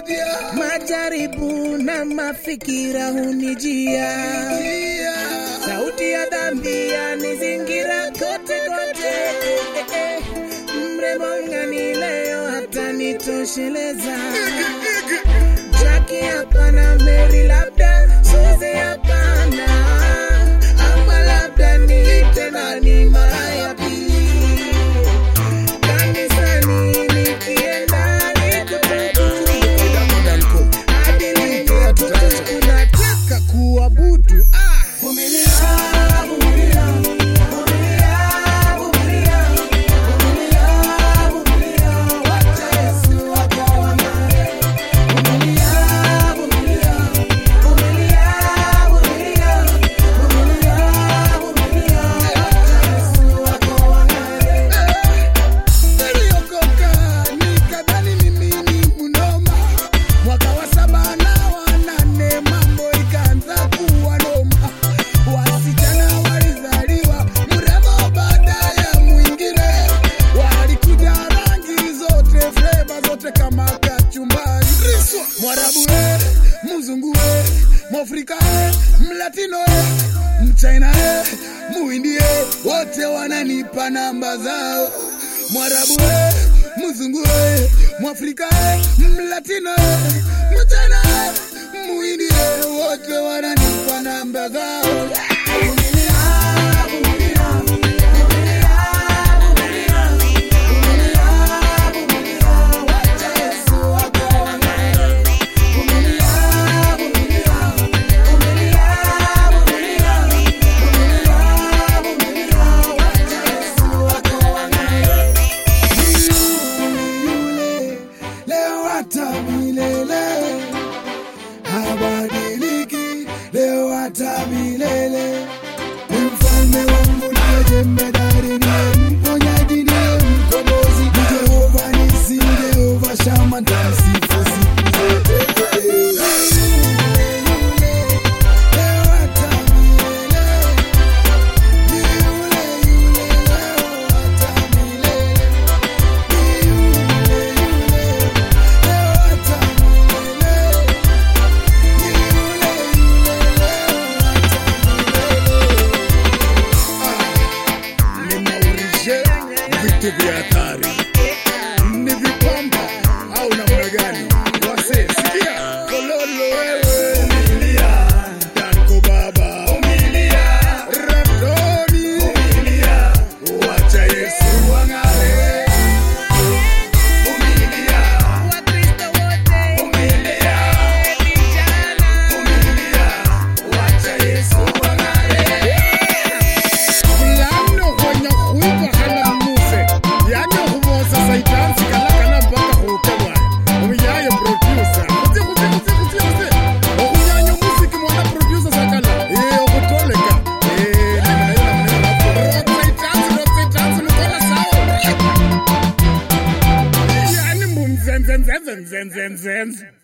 majaribu na mafikira hunijia, sauti ya dhambi yanizingira kote kote. Mrembo ngani leo hatanitosheleza, Jackie hapana, Mary labda, Suzy hapana, ama labda niite nani mara ya pili kanisani nikienda nikutubu hadi lini watoto unataka kuabudu ah. Niliokoka nikadhani mimi ni mnoma, mwaka wa saba na wa nane mambo ikaanza kuwa noma. Wasichana walizaliwa mrembo baada ya mwingine, walikuja rangi zote, fleva zote kama kachumbari. Mwarabu we, mzungu we, mwafrika we, mlatino we, mchina we, muhindi we, wote wananipa namba zao. Mwarabu we, mzungu we, mwafrika we, mlatino we, mchina we, muhindi we, wote wananipa namba zao. yule leo hata milele habadiliki leo hata milele ni mfalme wangu ndiye jemedari ndiye mponyaji ndiye mkombozi ni jehova nisi jehova shama ntamsifu siku zote Yule, yule, leo hata milele. Ni yule, yule, leo hata milele. vitu vya hatari ni vipamba au namna gani? Wase sikia, kololo wewe, umilia Danko baba, umilia Rabdoni, umilia wacha Yesu wang'are, umilia Wakristo wote, umilia vijana, umilia wacha Yesu wang'are. Fulano kwenye kuiva hana muse yani humosa saitansi kalakana mpaka huke bwana umiyaye producer kuzi kuzi kuzi kuzi kuzi okunyanya musiki mwana producer sakala eh okutoleka eh namna hiyo namna hiyo hapo rock saitansi rock saitansi mkola sawa yani mbumzenzenzenzenzenzenzenze